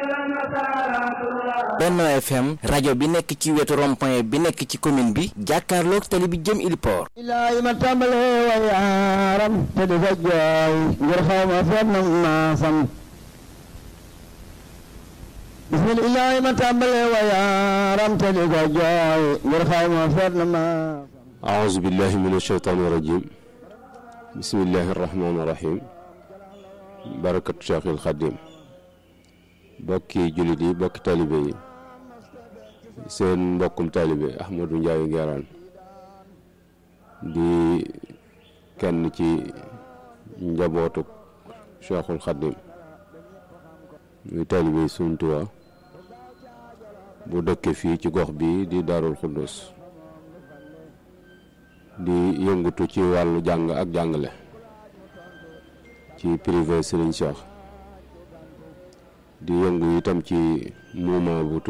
Benno FM rajo bi nekk ci wetu rond-point bi nekk ci commune bi jàkkaarloog tali bi jëm Iliport ilaahi ma tàmbalee wa yaaram te di ko jooy ngir xaw ma feet na maasam bismillaahi ma tàmbalee wa yaaram te di ko jooy ngir xaw ma feet na maasam أعوذ بالله من الشيطان الرجيم بسم الله الرحمن الرحيم بركة Cheikh El Khadim bokki jullit yi bokki taalibe yi seen mbokkum taalibe Ahmadou Ndiaye Nguerane di kenn ci njabootu Cheikhul Khadim muy taalibe yi Sëriñ Tuubaa bu dëkke fii ci gox bi di Daarul Xuddus di yëngutu ci wàllu jàng ak jàngale ci privé Serigne Cheikh di yëngu itam ci mouvement bu tudd